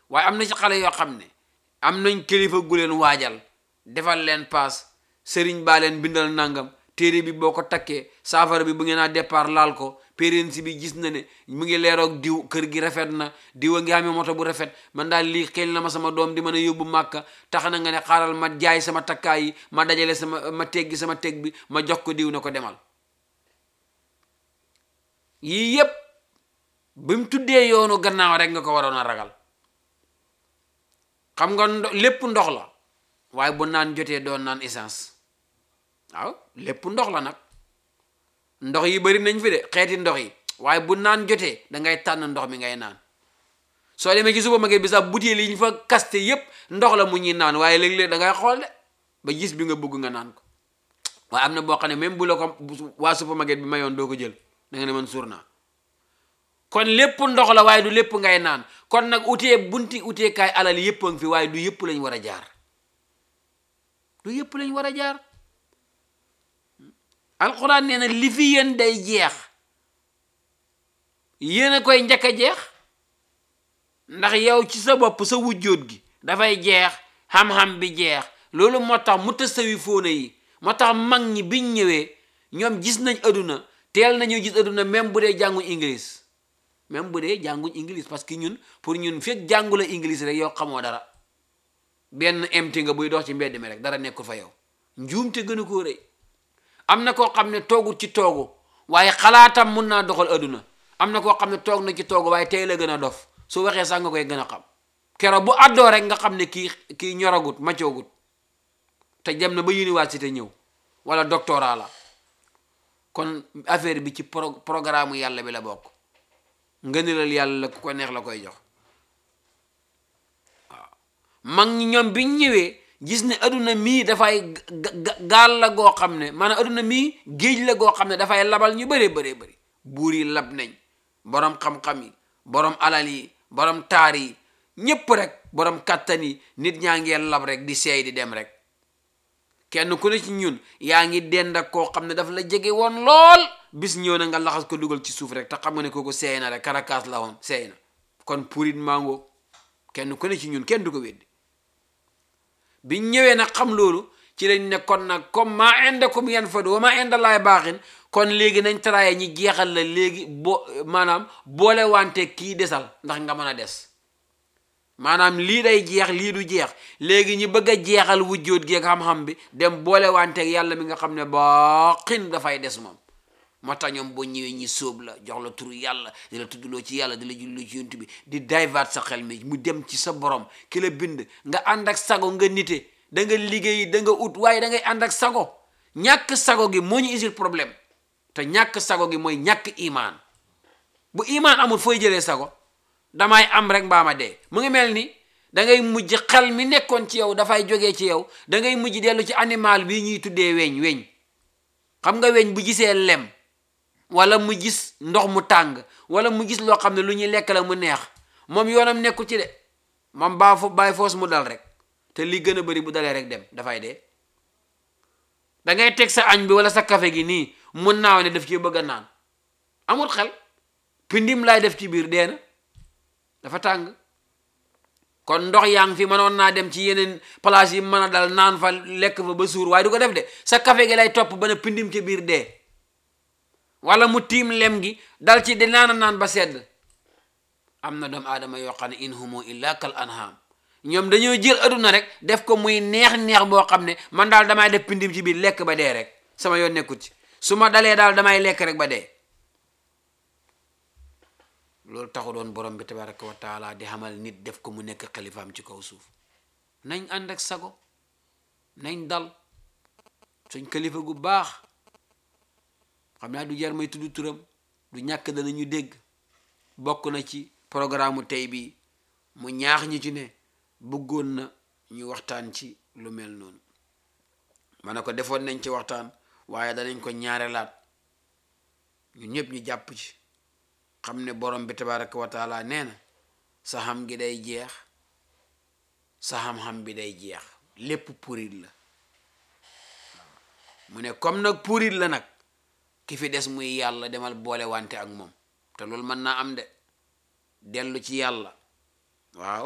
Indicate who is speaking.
Speaker 1: waaye am na ci xale yoo xam ne am nañ kilifa gu leen waajal defal leen paas sëriñ baa leen bindal nangam téere bi boo ko takkee saafara bi bu ngeen a départ laal ko pérensi bi gis na ne mu ngi leeroog diw kër gi rafet na diw a ngi amee moto bu rafet man daal lii xel na ma sama doom di mën a yóbbu màkka tax na nga ne xaaral ma jaay sama takkaay yi ma dajale sama ma teggi sama teg bi ma jox ko diw na ko demal yii yépp bi mu tuddee yoonu gannaaw rek nga ko waroon a ragal xam nga ndo lépp ndox la waaye bu naan jotee doon naan essence waaw lépp ndox la nag ndox yi bari nañ fi de xeeti ndox yi waaye bu naan jotee da ngay tànn ndox mi ngay naan soo demee ci supermarché bi sax butéel yi ñu fa kaste yépp ndox la mu ñuy naan waaye léeg-léeg da ngay xool de ba gis bi nga bëgg nga naan ko waaye am na boo xam ne même bu la ko waa supermarché bi mayoon doo ko jël da nga ne man suur naa kon lépp ndox la waaye du lépp ngay naan kon nag utee bunti uteekaay alal yépp a ngi fi waaye du yépp lañ war a jaar du yépp lañ war a jaar alxuraan nee na li fi yéen day jeex yéen a koy njëkk a jeex ndax yow ci sa bopp sa wujjóot gi dafay jeex xam-xam bi jeex loolu moo tax mu tasawi fóona yi moo tax mag ñi biñ ñëwee ñoom gis nañ aduna teel nañu gis aduna même bu dee jànguñ english même bu dee jànguñ english parce que ñun pour ñun fekk jàngu la english rek yow xamoo dara benn emti nga buy dox ci mbedd mi rek dara nekkul fa yow njuumte gënu koo rëy am na koo xam ne toogut ci toogu waaye xalaatam mun naa doxal aduna am na koo xam ne toog na ci toogu waaye tey la gën a dof su waxee sax nga koy gën a xam keroog bu àddoo rek nga xam ne kii kii ñoragut macoogut te dem na ba université ñëw wala doctorat la kon affaire bi ci pro programme yàlla bi la bokk ngënilal yàlla la ku ko neex la koy jox waaw mag ñi ñoom biñ ñëwee gis ne aduna mii dafay gaal la goo xam ne maanaam aduna mii géej la goo xam ne dafay labal ñu bëree bëree bëri buur yi lab nañ borom xam-xam yi borom alal yi borom taar yi ñépp rek borom kàttan yi nit ñaa ngee lab rek di seey di dem rek kenn ku ne ci ñun yaa ngi dend ak koo xam ne daf la jege woon lool bis ñëw na nga laxas ko dugal ci suuf rek te xam nga ne kooku seey na rek karakaas la woon seey na kon purit mango kenn ku ne ci ñun kenn du ko weddi biñ ñëwee nag xam loolu ci lañ ne kon nag comme maa indakum yanfadu wa maa indallahi baaxin kon léegi nañ taraaye ñi jeexal la léegi bo maanaam boole wante kii desal ndax nga mën a des maanaam lii day jeex lii du jeex léegi ñi bëgg a jeexal wujjóot gi ak xam-xam bi dem boole wante yàlla mi nga xam ne baaxin dafay des moom moo tax ñoom boo ñëwee ñi sóob la jox la turu yàlla di la tuddloo ci yàlla di la julloo ci yonent bi di divert sa xel mi mu dem ci sa borom ki la bind nga ànd ak sago nga nite da nga liggéey da nga ut waaye da ngay ànd ak sago ñàkk sago gi moo ñu isil problème te ñàkk sago gi mooy ñàkk imaan bu imaan amul fooy jëlee sago damay am rek mbaama dee mu ngi mel ni da ngay mujj xel mi nekkoon ci yow dafay jógee ci yow da ngay mujj dellu ci animal bi ñuy tuddee weñ weñ xam nga weñ bu gisee lem wala mu gis ndox mu tàng wala mu gis loo xam ne lu ñuy lekk la mu neex moom yoonam nekku ci de moom baa fo bàyyi foos mu dal rek te li gën a bari bu dalee rek dem dafay dee da ngay teg sa añ bi wala sa café gi nii mun naaw ne daf ci bëgg a naan amul xel pindim laay def ci biir dee na dafa tàng kon ndox yaa ngi fi mënoon naa dem ci yeneen place yi mën a dal naan fa lekk fa ba suur waaye du ko def de sa café gi lay topp ba ne pindim ci biir dee wala mu tiim lem gi dal ci di naan naan ba sedd am na doomu aadama yoo xam ne in humu illa kal anham ñoom dañoo jël aduna rek def ko muy neex-neex boo xam ne man daal damay def pindim ci biir lekk ba dee rek sama yoon nekkut ci su ma dalee daal damay lekk rek ba dee loolu taxu doon borom bi tabaraka wa taala di xamal nit def ko mu nekk xalifaam ci kaw suuf nañ ànd ak sago nañ dal suñ kalifa gu baax xam naa du jar may tudd turam du ñàkk danañu dégg bokk na ci programme tey bi mu ñaax ñi ci ne bëggoon na ñu waxtaan ci lu mel noonu ma ne ko defoon nañ ci waxtaan waaye danañ ko ñaareelaat ñun ñëpp ñu jàpp ci xam ne borom bi tabaraka wa taala nee na sa xam gi day jeex sa xam-xam bi day jeex lépp purit la mu ne comme nag purit la nag ki fi des muy yàlla demal boole wante ak moom te loolu mën naa am de dellu ci yàlla waaw